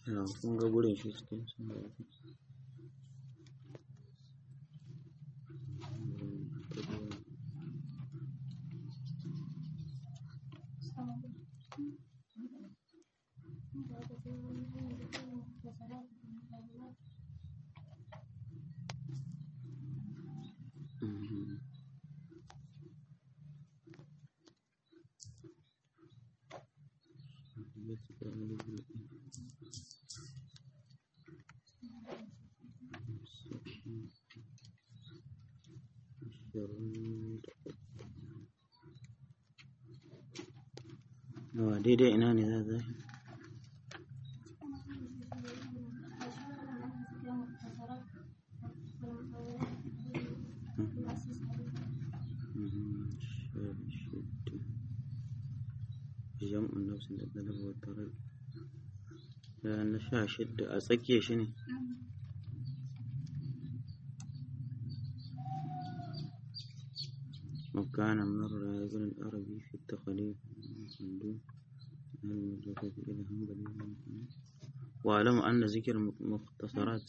Ya, kun ga gurin shi cikin sun da Mhm. Yawa daidai ina ne za za jam'un nafsin da ɗalaba wa tarar da na sha shidda a tsakiya shi ne وكان مر ابن العربي في التخليف دون المدركة إلى هنبل واعلم أن ذكر مختصرات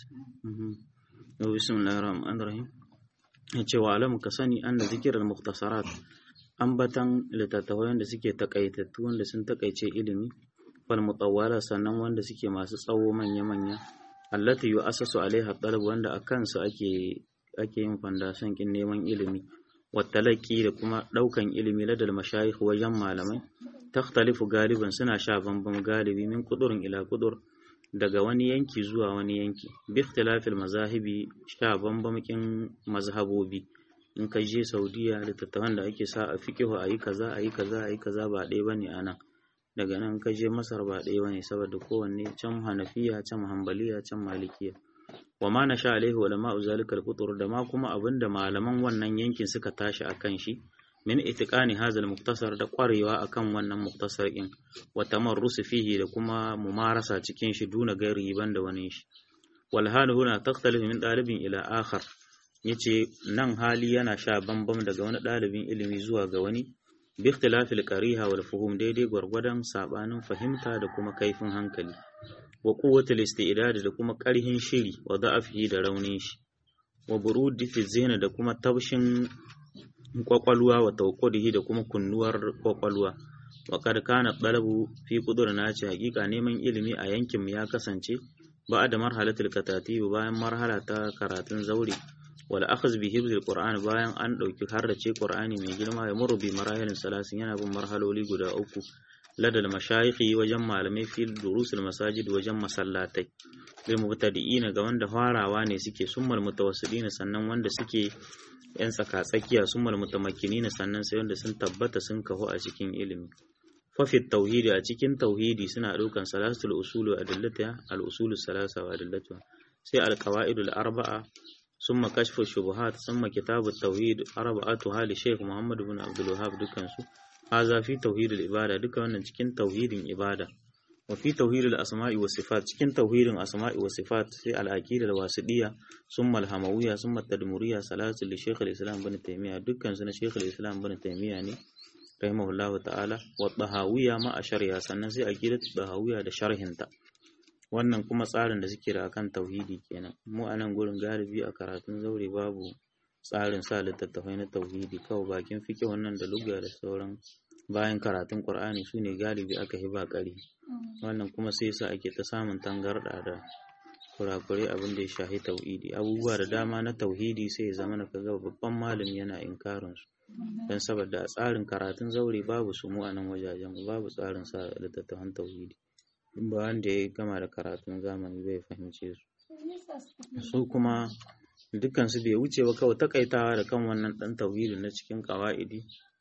أو بسم الله الرحمن الرحيم yace wa alamu ka sani an da zikirar muktasarat ambatan littattafai wanda suke takaitattu wanda sun takaice ilimi fal mutawwala sannan wanda suke masu tsawo manya manya allati yu'assasu alaiha talab wanda akan su ake ake yin fandasan kin neman ilimi wattalaki da kuma ɗaukan ilimi ladal mashayikh wajen malamai takhtalifu galiban suna sha bambam galibi min kudurin ila kudur daga wani yanki zuwa wani yanki bi ikhtilafil mazahibi sha bambamkin mazhabobi in ka je saudiya littattafan da ake sa a fiqihu ayi kaza ayi kaza ayi kaza ba ɗaya bane anan daga nan ka je masar ba ɗaya bane saboda kowanne can hanafiya can hanbaliya can malikiya wa ma nasha alaihi ulama'u zalikal qutur da ma kuma abinda malaman wannan yankin suka tashi akan shi min itiqani hazal muktasar da kwarewa akan wannan muktasar din wa tamarrus fihi da kuma mumarasa cikin shi duna gairi banda wani shi wal hal huna takhtalif min dalibin ila akhar yace nan hali yana sha bambam daga wani dalibin ilimi zuwa ga wani bi ikhtilafil qariha wal fuhum daidai gwargwadon sabanin fahimta da kuma kaifin hankali wa quwwatul istidad da kuma ƙarhin shiri wa da'afihi da raunin shi wa burudi fi zihni da kuma tabshin kwakwalwa wa tawqadihi da kuma kunnuwar kwakwalwa wa kad kana talabu fi qudurna ce hakika neman ilimi a yankin mu ya kasance ba da marhalatul katatib bayan marhala ta karatun zauri wal akhz bi hibzil qur'an bayan an dauki harrace qur'ani mai girma ya muru bi marahilin salasin yana bin marhaloli guda uku ladal mashayikhi wajen malamai fil durusul masajid wajen masallatai bil mubtadi'ina ga wanda farawa ne suke summal mutawassilina sannan wanda suke yan tsaka tsakiya summal mutamakkinina sannan sai wanda sun tabbata sun kahu a cikin ilimi fa fi tauhidi a cikin tauhidi suna daukan salatul usulu adillata al usulu salasa wa adillatu sai al qawaidul arba'a summa kashfu shubuhat summa kitabut tauhid arba'atuha li shaykh muhammad ibn abdul wahhab dukkan su haza fi tauhidul ibada duka wannan cikin tauhidin ibada wa fi tauhidul asma'i wa sifat cikin tauhidin asma'i wa sifat sai al-aqida wasidiyya summa al-hamawiyya summa tadmuriyya salatu li shaykh al-islam ibn taymiyyah dukkan su na shaykh al-islam ibn taymiyyah ne rahimahullahu ta'ala wa tahawiyya ma ashariya sannan sai aqidatu tahawiyya da sharhinta wannan kuma tsarin da suke da akan tauhidi kenan mu a nan gurin galibi a karatun zaure babu tsarin sa littattafai na tauhidi kawai bakin fike wannan da lugha da sauran bayan karatun qur'ani su ne galibi aka hiba kari wannan kuma sai sa ake ta samun tangarda da kurakurai abin da ya shahi tauhidi abubuwa da dama na tauhidi sai ya zama na kaga babban malami yana inkarin su don saboda a tsarin karatun zaure babu su mu a nan wajajen babu tsarin sa littattafan tauhidi in ba wanda ya gama da karatun zamani bai fahimce su su kuma dukkan su bai wuce ba kawai takaitawa da kan wannan dan tauhidin na cikin kawa'idi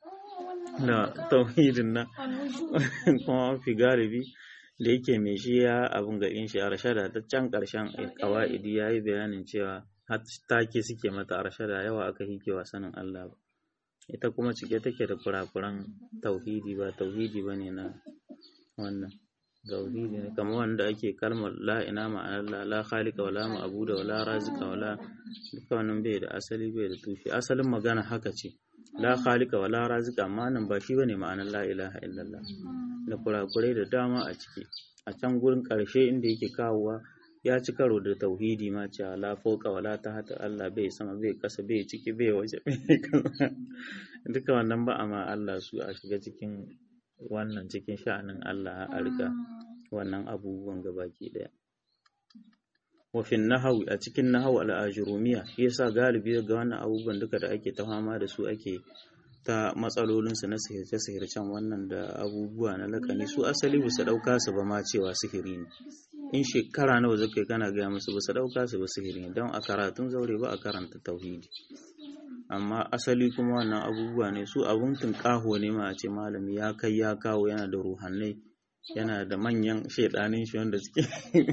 da tauhidin na kuma mafi galibi da yake mai shi ya abin gaɗin shi a rashada ta can ƙarshen kawa'idi ya yi bayanin cewa take suke mata a rashada yawa aka hikewa sanin Allah ba ita kuma cike take da kurakuran tauhidi ba tauhidi ba ne na wannan tauhidi ne kamar wanda ake kalmar la ina ma'anar la la khaliqa wala ma'budu wala razika wala duka wannan bai da asali bai da tushe asalin magana haka ce la khaliqa wala razika amma nan ba shi bane ma'anar la ilaha illallah da kurakurai da dama a ciki a can gurin ƙarshe inda yake kawowa ya ci karo da tauhidi ma cewa la fawqa wala tahta Allah bai sama bai kasa bai ciki bai waje bai kaza duka wannan ba amma Allah su a shiga cikin wannan cikin sha'anin Allah a riga wannan abubuwan gabaki daya wafin nahawi a cikin nahawu al'ajurumiya yasa galibi ga wannan abubuwan duka da ake ta fama da su ake ta matsalolinsu na sihirce-sihircen wannan da abubuwa na lakani su asali ba su ɗauka su ba ma cewa sihiri ne in shekara nawa zaka yi kana gaya musu ba su ɗauka su ba sihiri ne don a karatun zaure ba a karanta tauhidi amma asali kuma wannan abubuwa ne su abun tunƙaho ne ma a ce malami ya kai ya kawo yana da ruhannai yana da manyan shaidanin shi wanda suke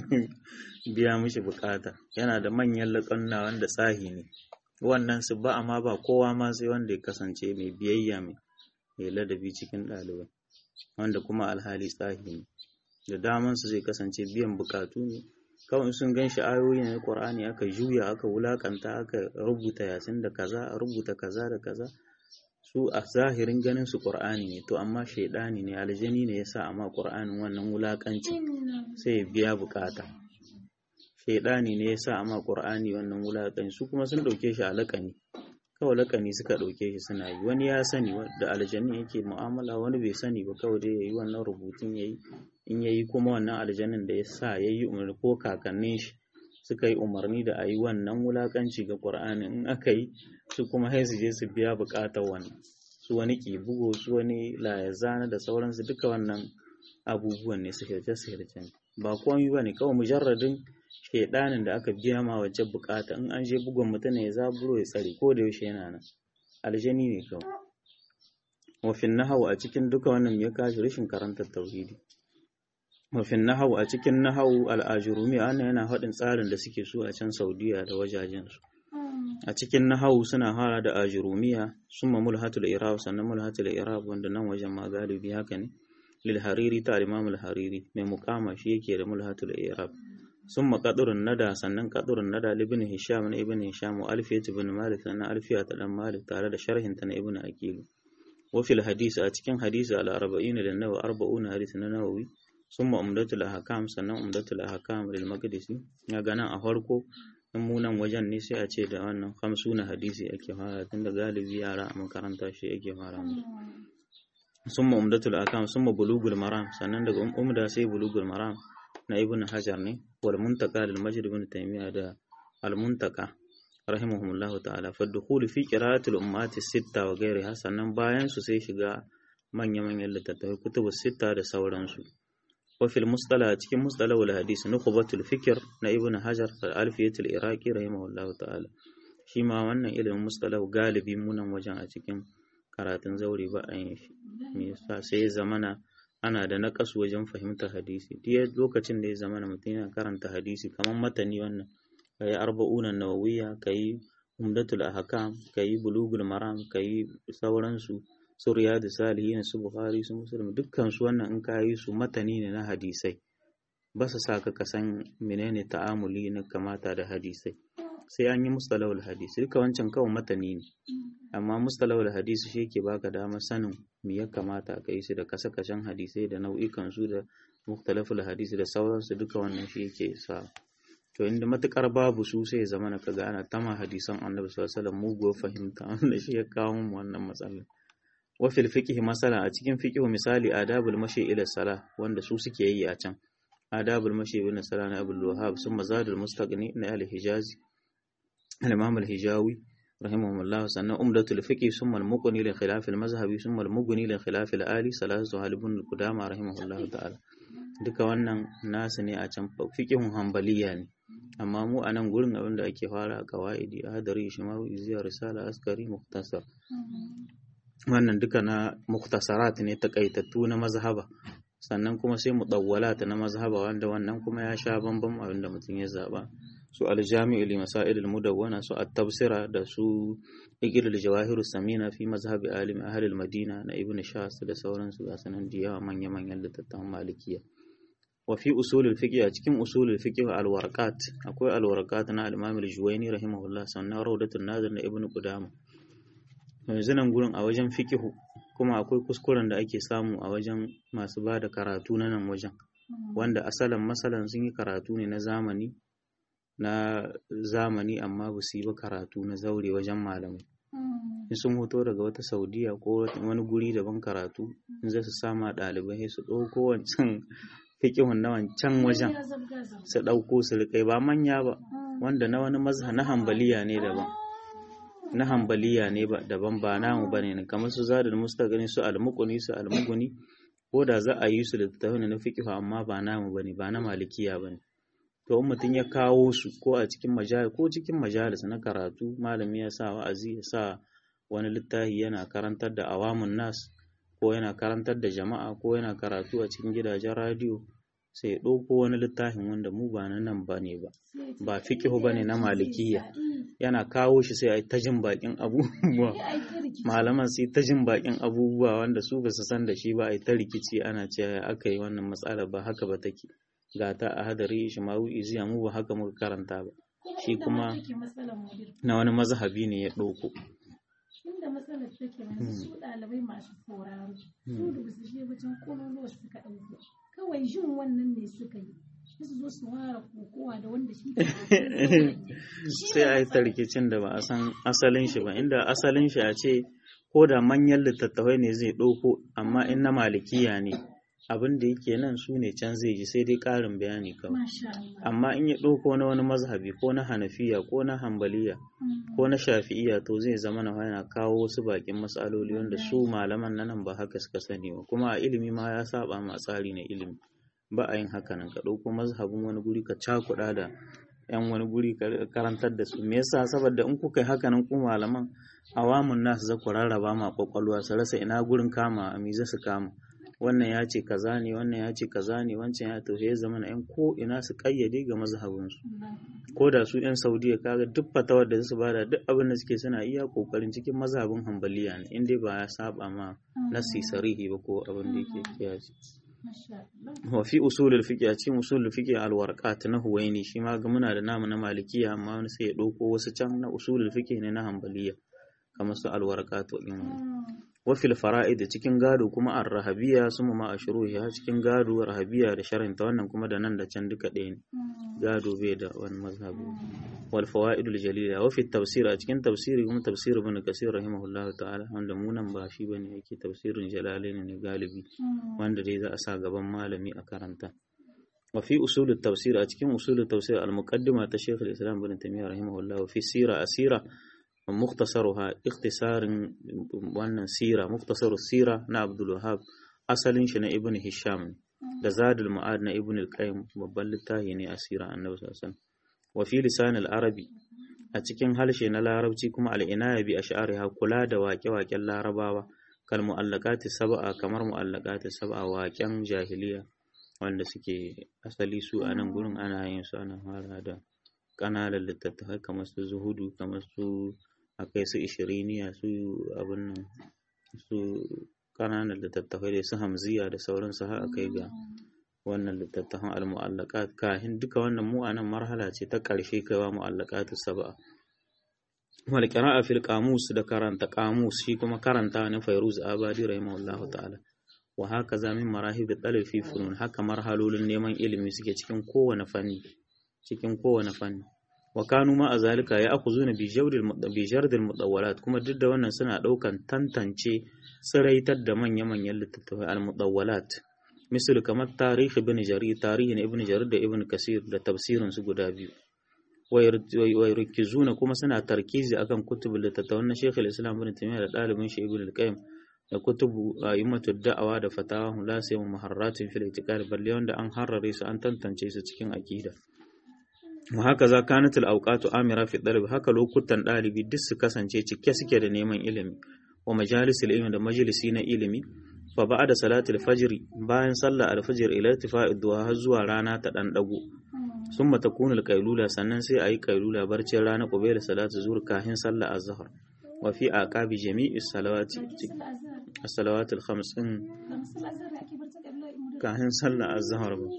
biya mishi bukata yana da manyan laƙanna wanda tsahi ne wannan su ba amma ba kowa ma sai wanda ya kasance mai biyayya mai ladabi cikin ɗalibai wanda kuma alhali tsahi ne da daman su zai kasance biyan bukatu ne kawai sun gan shi ayoyi na Qur'ani aka juya aka wulakanta aka rubuta yasin da kaza a rubuta kaza da kaza su a zahirin ganin su Qur'ani ne to amma shaidani ne aljani ne yasa amma Qur'anin wannan wulakanci sai ya biya bukata shaidani ne yasa amma Qur'ani wannan wulakanci su kuma sun dauke shi a lakani kawai lakani suka dauke shi suna yi wani ya sani da aljani yake mu'amala wani bai sani ba kawai dai yayi wannan rubutun yayi in yayi kuma wannan aljanin da yasa yayi umarni ko kakannin shi suka yi umarni da a yi wannan wulakanci ga Qur'ani in aka yi su kuma sai su je su biya bukatar wannan su wani ki bugo su wani layazana da sauransu duka wannan abubuwan ne sihirce sihirce ba komai ba ne kawai mujarradin shaidanin da aka biya ma wajen bukata in an je bugun mutum ne ya zaburo ya tsare ko da yaushe yana nan aljani ne kawai wafin nahawu a cikin duka wannan ya kashi rashin karantar tauhidi wafin nahawu a cikin nahawu al'ajurumi ana yana haɗin tsarin da suke so a can saudiya da wajajensu a cikin nahawu suna fara da ajurumiya summa mulhatul irab sannan mulhatul irab wanda nan wajen ma galibi haka ne lil hariri ta imam al hariri mai mukama shi yake da mulhatul irab summa qadrun nada sannan qadrun nada ibn hisham na ibn hisham wa alfiyat ibn malik sannan alfiyat dan malik tare da sharhin ta na ibn aqil wa fil hadisi a cikin hadisi al arba'in da nawa arba'una hadisi na nawawi summa umdatul ahkam sannan umdatul ahkam lil maqdisi ya gana a farko in munan wajen ne sai a ce da wannan hamsuna hadisi ake fara tunda galibi yara a makaranta shi ake fara musu summa umdatul akam summa bulugul maram sannan daga umda sai bulugul maram na ibn hajar ne wal muntaka lil majid ibn taymiya da al muntaka rahimahumullahu ta'ala fa dukhul fi qira'atil ummati sitta wa ghairiha sannan bayan su sai shiga manya manyan littattafai kutubus sitta da sauransu وفي المصطلح cikin مصطلح الحديث نخبة الفكر na ibn hajar al-alfiyat al-iraqi rahimahullah ta'ala shi ma wannan ilimin mustalah galibi munan wajen a cikin karatun zauri ba a yin shi me yasa sai zamana ana da naqas wajen fahimtar hadisi duk lokacin da ya zamana mutum yana karanta hadisi kamar matani wannan kai arba'una nawawiyya kai umdatul ahkam kai bulugul maram kai sauransu su riyadu salihin su bukhari su muslim dukkan su wannan in ka yi su matani ne na hadisai ba su sa ka san menene ta'amuli na kamata da hadisai sai an yi mustalahul hadisi duka wancan kawai matani ne amma mustalahul hadisi shi ke baka damar sanin me ya kamata ka yi su da kasa-kashen hadisai da nau'ikan su da muktalaful hadisi da sauransu duka wannan shi yake sa to inda matukar babu su sai zama na kaga ana tama hadisan annabi sallallahu alaihi wasallam muguwar fahimta wanda shi ya kawo mu wannan matsalar wafil fiqh masala a cikin fiqh misali adabul mashi ila sala wanda su suke yi a can adabul mashi ila sala na abul wahab sun mazadul mustaqni na al hijazi al imam al hijawi rahimahullah sannan umdatul fiqh summa al muqni li khilaf al mazhabi summa al mughni li khilaf al ali salatu halibun al qudama rahimahullah ta'ala duka wannan nasu ne a can fiqhun hanbaliya ne amma mu a nan gurin abin da ake fara a kawaidi hadari shimawi ziya risala askari muktasar wannan duka na muktasarat ne takaitattu na mazhaba sannan kuma sai mudawwalat na mazhaba wanda wannan kuma ya sha bambam abinda mutum ya zaba su aljami'u li masail al-mudawwana su at-tafsira da su igil al-jawahir samina fi mazhabi alim ahli al-madina na ibn shas da sauransu ga sanan da yawa manya manyan littattafan malikiya wa fi usul al-fiqh a cikin usul al-fiqh al-warqat akwai al-warqat na al-imam al-juwayni rahimahullah sannan rawdatul nadir na ibn qudama yanzu nan gurin a wajen fikihu kuma akwai kuskuren da ake samu a wajen masu ba da karatu na nan wajen wanda asalin masalan sun yi karatu ne na zamani na zamani amma ba su yi ba karatu na zaure wajen malamai in sun hoto daga wata saudiya ko wani guri daban karatu in za su sama ɗalibai su ɗauko wancan fikihun na wancan wajen su ɗauko su riƙai ba manya ba wanda na wani mazha na hambaliya ne daban na hambaliya ne ba daban ba namu bane ne kamar su zadul mustaqani su almuquni su almuguni ko da za a yi su da tattauna na fiqh amma ba namu bane ba na malikiya bane to in mutum ya kawo su ko a cikin majalis ko cikin majalis na karatu malami ya sa wa'azi ya sa wani littafi yana karantar da awamun nas ko yana karantar da jama'a ko yana karatu a cikin gidajen radiyo sai ya ɗauko wani littafin wanda mu ba na nan ba ne ba ba fiƙihu ba ne na malikiya yana kawo shi sai a yi ta jin baƙin abubuwa malaman sai ta jin baƙin abubuwa wanda su ba su san da shi ba a yi ta rikici ana cewa aka yi wannan matsala ba haka ba take ga ta a hadari shi ma iziya mu ba haka muka karanta ba shi kuma na wani mazhabi ne ya ɗauko inda matsalar take yanzu su ɗalibai masu sauraro su da su je wajen kololuwa suka ɗauko kawai jin wannan ne suka yi su zo su ware kokowa da wanda shi sai a yi ta rikicin da ba a san asalin shi ba inda asalin shi a ce ko da manyan littattafai ne zai ɗauko amma in na malikiya ne abin da yake nan su ne can zai ji sai dai ƙarin bayani kawai amma in ya ɗauko na wani mazhabi ko na hanafiya ko na hambaliya ko na shafi'iya to zai zama na yana kawo wasu bakin matsaloli wanda su malaman na nan ba haka suka sani ba kuma a ilimi ma ya saba ma tsari na ilimi ba a yin haka nan ka ɗauko mazhabin wani guri ka cakuɗa da yan wani guri ka karantar da su me yasa saboda in kuka yi haka nan ku malaman awamun nasu za ku rarraba ma kwakwalwa su rasa ina gurin kama a me za su kama wannan ya ce kaza ne wannan ya ce kaza ne wancan ya to ya zama na yan ko ina su kayyade ga mazhabinsu ko da su yan saudiya kaga duk fatawar da su bada duk abin da suke suna iya kokarin cikin mazhabin hambaliya ne inda ba ya saba ma nasi sarihi ba ko abin da yake kiyaye wa fi usulul fiqh a cikin usulul fiqh al warqat na huwaini shi ma ga muna da namu na malikiya amma wani sai ya dauko wasu can na usulul fiqh ne na hambaliya kamar su al warqat wa wafil fara'id cikin gado kuma an rahabiya su ma a shuruhiya cikin gado rahabiya da sharinta wannan kuma da nan da can duka ɗaya ne gado bai da wani mazhabi wal fawaidul jalila wa fi tafsir a cikin tafsiri kuma tafsir ibn kasir rahimahullah ta'ala wanda mu nan ba shi bane yake tafsirin jalalain ne galibi wanda dai za a sa gaban malami a karanta wa fi usulut tafsir a cikin usulut tafsir al muqaddima ta shaykh al-islam ibn taymiyyah rahimahullah wa fi sira asira مختصرها اختصار wannan sira muktasar sira na Abdul Wahhab asalin shi na Ibn Hisham da Zadul Ma'ad na Ibn al-Qayyim babban littafi ne asira Annabi sallallahu alaihi wasallam wa fi lisan al-arabi a cikin harshe na larabci kuma al-inaya bi ash'ariha kula da waƙe-waƙen larabawa kal mu'allaqati sab'a kamar mu'allaqati sab'a waƙen jahiliya wanda suke asali su a nan gurin ana yin su ana fara da ƙananan littattafai kamar su zuhudu kamar su akai su ishiriniya su abin nan su ƙananan littattafai da su hamziya da sauransu har akai ga wannan littattafan al-mu'allaqat kahin duka wannan mu anan marhala ce ta ƙarshe kaiwa mu'allaqatu sab'a wal qira'a fil qamus da karanta qamus shi kuma karanta ne Fairuz Abadi rahimahullahu ta'ala wa haka za min marahib talib fi funun haka marhalolin neman ilimi suke cikin kowane fanni cikin kowane fanni wa kanu ma azalika ya akhuzuna bi jawdil bi jardil mudawwalat kuma duk da wannan suna daukan tantance tsiraitar da manya-manyan littattafai al-mudawwalat misal kamar tarihi ibn jarir tarihin ibn jarir da ibn kasir da tafsirin su guda biyu wa yarkizuna kuma suna tarkizi akan kutubul littattafan na Sheikh al-Islam ibn Taymiyyah da dalibin shi ibn al-Qayyim da kutubu ayyumatud da'awa da fatawa la sai muharratin fil itiqad balle wanda an harrare su an tantance su cikin aqida wa haka za kanat al-awqatu amira fi dalib haka lokutan dalibi duk su kasance cike suke da neman ilimi wa majalisul ilmi da majalisi na ilimi fa ba'da salatul fajr bayan sallar al-fajr ila irtifa'id duha har zuwa rana ta dan dago summa takunu al-qailula sannan sai ayi qailula barcin rana qabila salatu zuhr kahin sallar az-zuhr wa fi aqabi jami'i salawati as-salawat al-khams din kahin sallar az-zuhr ba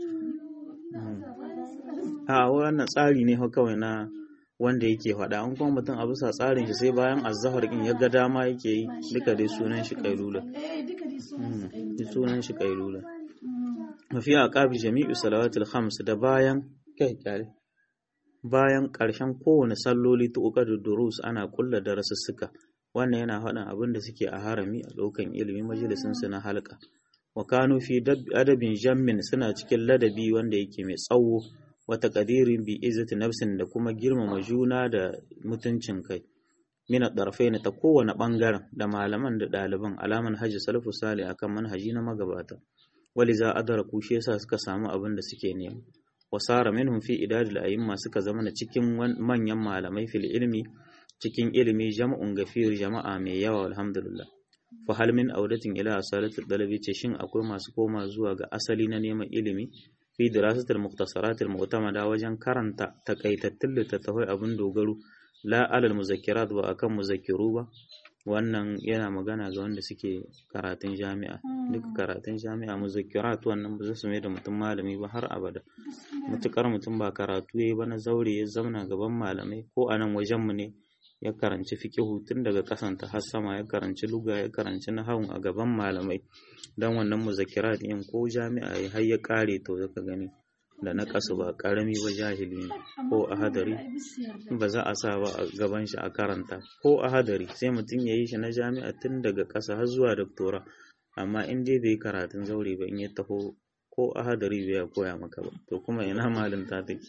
a wannan tsari ne kawai na wanda yake faɗa an kuma mutum a bisa tsarin shi sai bayan azahar in ya ga dama yake yi duka dai sunan shi kailula sunan shi kailula mafi aqabi jami'u salawatul khams da bayan kai kyale bayan ƙarshen kowane salloli ta da durus ana kulla darasussuka wannan yana faɗin abin da suke a harami a ɗaukan ilimi majalisin su na halka wa kanu fi adabin jammin suna cikin ladabi wanda yake mai tsawo wata qadirin bi izzati nafsin da kuma girmama juna da mutuncin kai mina ɗarfai ta kowane ɓangaren da malaman da ɗaliban alaman hajji salafu sale akan manhaji na magabata wali za adara kushe sa suka samu abin da suke nema wasara minhum fi idadil a'imma suka zama cikin manyan malamai fil ilmi cikin ilimi jama'un gafir jama'a mai yawa alhamdulillah fa hal min audatin ila asalatul dalabi ce shin akwai masu koma zuwa ga asali na neman ilimi fi dirasatul mukhtasaratil mu'tamada wajen karanta takaitattun littattafai abin dogaro la alal muzakkirat ba akan muzakkiru ba wannan yana magana ga wanda suke karatun jami'a duka karatun jami'a muzakkirat wannan ba su mai da mutum malami ba har abada mutukar mutum ba karatu yayi ba na zaure ya zauna gaban malamai ko a nan wajen mu ne ya karanci fiqihu tun daga kasanta har sama ya karanci luga ya karanci nahawun a gaban malamai dan wannan muzakkirat din ko jami'a ya har ya kare to zaka gani da na kasu ba karami ba jahili ne ko a hadari ba za a sa ba a gaban shi a karanta ko a hadari sai mutum ya yi shi na jami'a tun daga ƙasa har zuwa doktora amma in dai bai karatun zaure ba in ya taho ko a hadari bai ya koya maka ba to kuma ina malinta take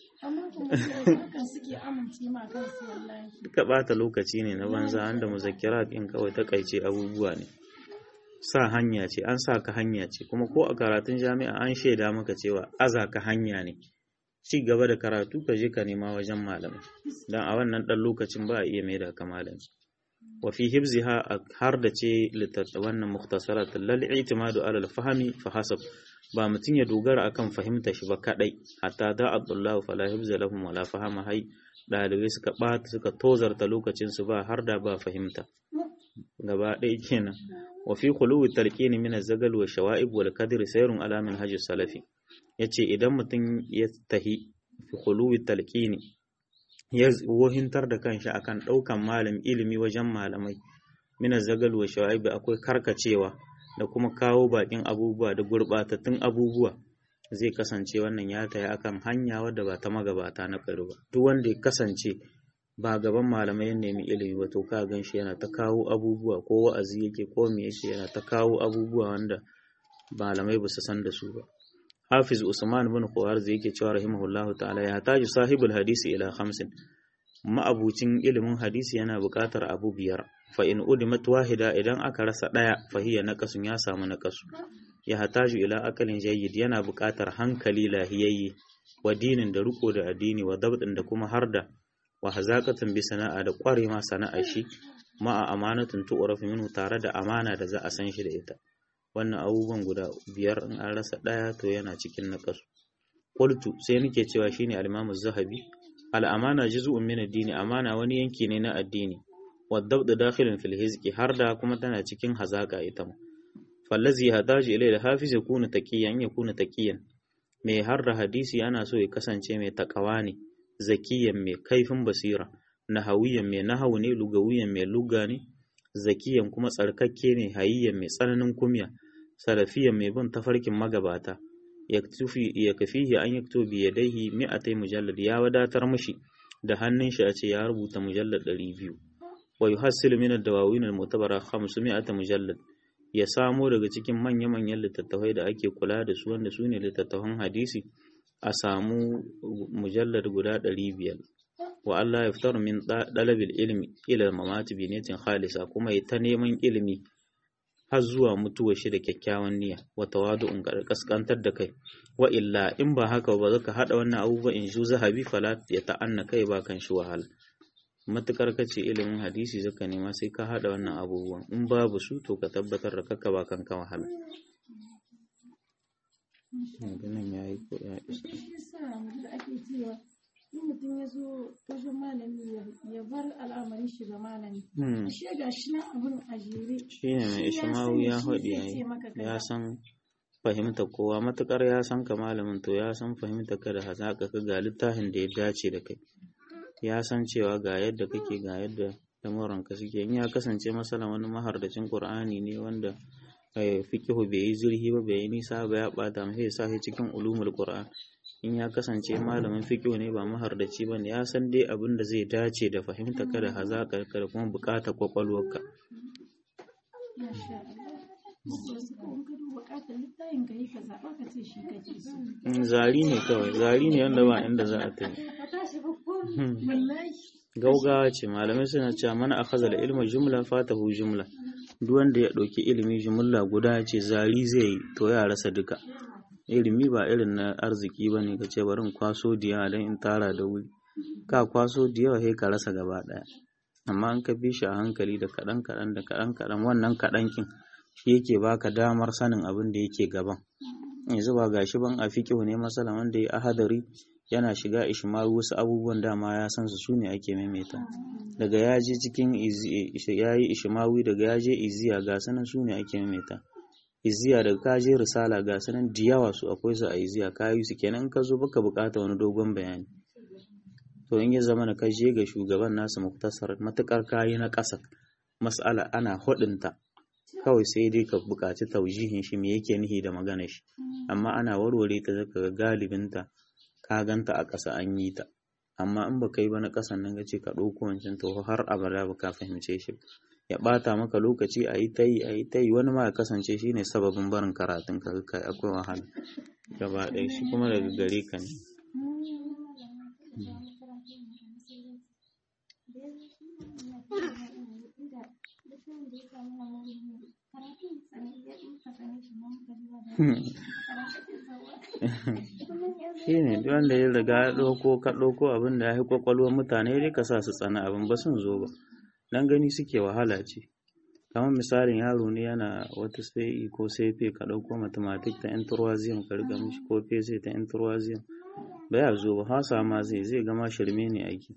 duka bata lokaci ne na banza an da muzakkira in kawai takaice abubuwa ne sa hanya ce an sa ka hanya ce kuma ko a karatun jami'a an shaida maka cewa aza ka hanya ne ci gaba da karatu ka je ka nema wajen malamai dan a wannan dan lokacin ba a iya mai da ka malami wa fi hibziha har da ce wannan mukhtasarat lal i'timadu ala al fahmi fa hasab ba mutum ya dogara akan fahimta shi ba kadai hatta da abdullahu fala hibza lahum wala fahama hai dalibai suka bata suka tozarta lokacin su ba har da ba fahimta gaba ɗaya kenan wa fi khuluwi talqini min az-zagal wa shawa'ib wal kadr sayrun ala manhaj salafi yace idan mutum ya tahi fi khuluwi talqini ya wohintar da kanshi akan daukan malam ilimi wajen malamai min az-zagal wa shawa'ib akwai karkacewa da kuma kawo bakin abubuwa da gurbatattun abubuwa zai kasance wannan ya tayi akan hanya wadda ba ta magabata na ƙari ba duk wanda ya kasance ba gaban malamai ya nemi ilimi ba to ka gan shi yana ta kawo abubuwa ko wa'azi yake ko me yake yana ta kawo abubuwa wanda malamai ba su san da su ba Hafiz Usman bin Khawarz yake cewa rahimahullahu ta'ala ya taji sahibul hadisi ila khamsin ma'abucin ilimin hadisi yana buƙatar abu biyar fa in udimat wahida idan aka rasa daya fa hiya naqasun ya samu naqasu ya hataju ila akalin jayyid yana buƙatar hankali lahiyayye wa dinin da riko da addini wa dabdin da kuma harda wa hazaqatan bi sana'a da ƙware ma sana'a shi ma'a amanatun tu'raf minhu tare da amana da za a san shi da ita wannan abubuwan guda biyar in an rasa ɗaya to yana cikin naƙasu qultu sai nake cewa shine al-imam az-zahabi al-amana juz'un min ad-dini amana wani yanki ne na addini wa dabd dakhilun fil hizqi har da kuma tana cikin hazaka ita ma fallazi hadaji ilai al-hafiz yakunu taqiyan yakunu taqiyan mai har da hadisi ana so ya kasance mai takawa ne zakiyan mai kaifin basira nahawiyan mai nahawu ne lugawiyan mai luga ne zakiyan kuma tsarkakke ne hayyiyan mai tsananin kumya salafiyan mai bin tafarkin magabata ya kafihi an yakto bi yadaihi mi'atai mujallad ya wadatar mashi da hannun shi a ce ya rubuta mujallad 200 wa yuhassilu min ad-dawawin al-mu'tabara 500 mujallad ya samo daga cikin manya-manyan littattafai da ake kula da su wanda su ne littattafan hadisi a samu mujallar guda 500 wa Allah ya fitar min dalabil ilmi ila mamati bi niyatin khalisa kuma ya ta neman ilimi har zuwa mutuwar shi da kyakkyawan niyya wa tawadu'un kaskantar da kai wa illa in ba haka ba zaka hada wannan abubuwa in ju zahabi fala ya ta'anna kai ba kan shi wahala matukar kace ilimin hadisi zaka nema sai ka hada wannan abubuwan in babu su to ka tabbatar da kakka ba kanka wahala nan yayi ko ya isa mutum ya zo wajen malami ya bar al'amarin shi ga malami shi ga shi na abun a jere shi ne mai ishmawu ya haɗi ya san fahimta kowa matukar ya san ka malamin to ya san fahimta ka da hazaƙa ka ga littafin da ya dace da kai ya san cewa ga yadda kake ga yadda lamuran ka suke in ya kasance masala wani mahardacin qur'ani ne wanda fikihu bai yi zurhi ba bai yi nisa ba ya bata mai sa shi cikin ulumul qur'an in ya kasance malamin fikihu ne ba mahardaci ba ne ya san dai abin da zai dace da fahimta ka da hazakar ka da kuma bukatar kwakwalwarka zari ne kawai zari ne wanda ba inda za a tafi gaugawa ce malamai suna cewa mana akhadha da ilma jumla fatahu jumla duk wanda ya ɗauki ilimi jumla guda ce zari zai yi to ya rasa duka ilimi ba irin na arziki ba ne ka ce bari in kwaso da yawa don in tara da wuri ka kwaso da yawa sai ka rasa gaba ɗaya amma an ka bi shi a hankali da kaɗan kaɗan da kaɗan kaɗan wannan kaɗan kin shi yake baka damar sanin abin da yake gaban yanzu ba gashi ban a fikihu ne masala wanda ya ahadari yana shiga ishmaru wasu abubuwan dama ya san su sune ake maimaita daga ya je cikin ya yi ishmawi daga ya je iziya ga sanan sune ake maimaita iziya daga ka je risala ga sanan da yawa su akwai su a iziya ka yi su kenan ka zo baka bukata wani dogon bayani to in ya zama na ka je ga shugaban nasu muktasar matukar kayi na ƙasa mas'ala ana hudunta kawai sai dai ka buƙaci taujihin shi me yake nihi da magana shi amma ana warware ta zaka ga galibinta ka ganta a ƙasa an yi ta amma in baka yi ba na ƙasan nan gace ka ɗauko wancan to har abada ba ka fahimce shi ya ɓata maka lokaci a yi ta yi a yi ta yi wani ma ya kasance shi ne sababin barin karatun ka kai akwai wahala gaba ɗaya shi kuma daga gare ka ne shi ne duk wanda ya riga ya ɗauko ka ɗauko abin da ya fi ƙwaƙwalwar mutane dai ka sa su tsana abin ba sun zo ba dan gani suke wahala ce kamar misalin yaro ne yana wata sai ko sai fe ka ɗauko mathematics ta introisium ka riga mishi ko sai ta introisium ba ya zo ba hasa ma zai zai gama shirme ne aiki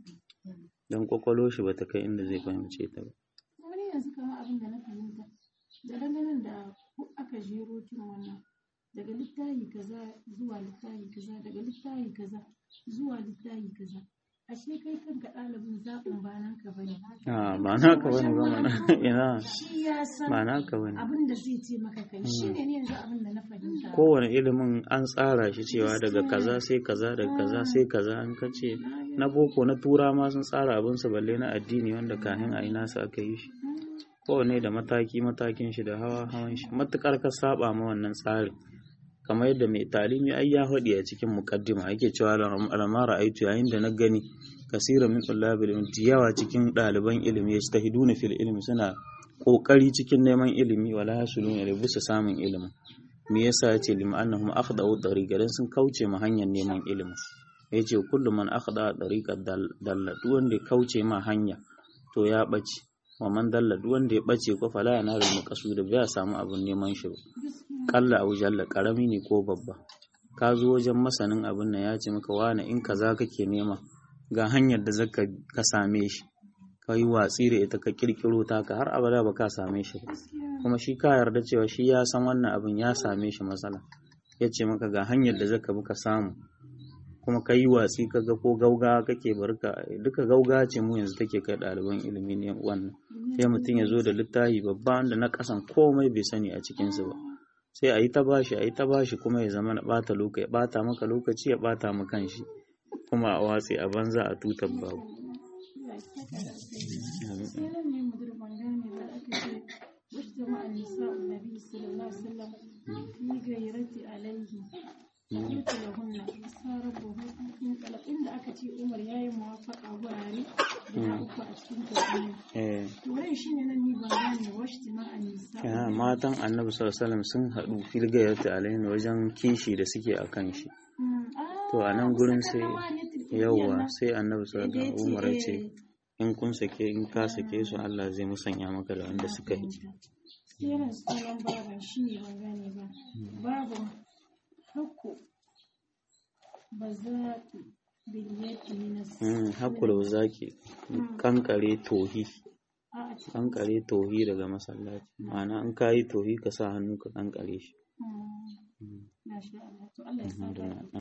don ƙwaƙwalwar shi bata kai inda zai fahimce ta ba wani yanzu kamar abin da na fahimta da dangane da aka jero kin wannan daga littafi kaza zuwa littafi kaza daga littafi kaza zuwa littafi kaza ashe kai kanka ɗalibin zaɓin ba naka bane a ba naka bane ba mana ina shi ya san ba naka bane abin da zai ce maka kai shi ne yanzu abin da na fahimta kowane ilimin an tsara shi cewa daga kaza sai kaza daga kaza sai kaza an kace na boko na tura ma sun tsara abin su balle na addini wanda kahin a yi nasu aka yi shi kowane da mataki matakin shi da hawa hawan shi matukar ka saba ma wannan tsarin kamar yadda mai talimi ai ya faɗi a cikin muqaddima yake cewa lamara aitu yayin da na gani kasiran min tullabil ilmi yawa cikin ɗaliban ilimi yastahiduna fil ilmi suna kokari cikin neman ilimi wala yasuluna da bisa samun ilimi me yasa yace lima annahum akhdau tariqa dan sun kauce ma hanyar neman ilimi yace kullu man akhda tariqa dalla duk wanda ya kauce ma hanya to ya bace wa man dalla duk wanda ya bace ko fala yana da maqsud ba ya samu abun neman shi ba kalla au jalla karami ne ko babba ka zo wajen masanin abin nan ya ce maka wani in kaza kake nema ga hanyar da zaka ka same shi ka yi watsi da ita ka kirkiro ta ka har abada ba ka same shi ba kuma shi ka yarda cewa shi ya san wannan abin ya same shi matsala ya ce maka ga hanyar da zaka bi ka samu kuma ka yi watsi ka ga ko gauga kake barka duka gauga ce mu yanzu take kai ɗaliban ilimi ne wannan sai mutum ya zo da littafi babba wanda na kasan komai bai sani a cikinsu ba sai a yi ta bashi a yi ta bashi kuma ya zama na ɓata lokaci ya ɓata maka lokaci ya ɓata ma kanshi kuma a watsi a banza a tutar babu sai nan ne mudur bangane da aka ce wasu jama'a nisa annabi sallallahu alaihi wasallam fi gairati alaihi قلت لهن عسى ربه in قلب inda aka ce Umar yayi muwafaqa gurare guda uku a cikin Qur'ani eh to wai shine nan ni ban gane wasu jama'a nisa ya matan annabi sallallahu alaihi wasallam sun haɗu filgayarta alaihi wajen kishi da suke a kan shi to a nan gurin sai yawwa sai annabi sallallahu alaihi wasallam Umar ya ce in kun sake in ka sake su Allah zai musanya maka da wanda suka yi sai yana sunan baban shi ne ban gane ba babu hakku ba za ta biliyati na Mm, hakula zaki kankare tohi a cikin kankare tohi daga masallaci ma'ana in ka yi tohi ka sa hannu ka kankare shi na sha Allah to Allah ya sa Alhamdulillah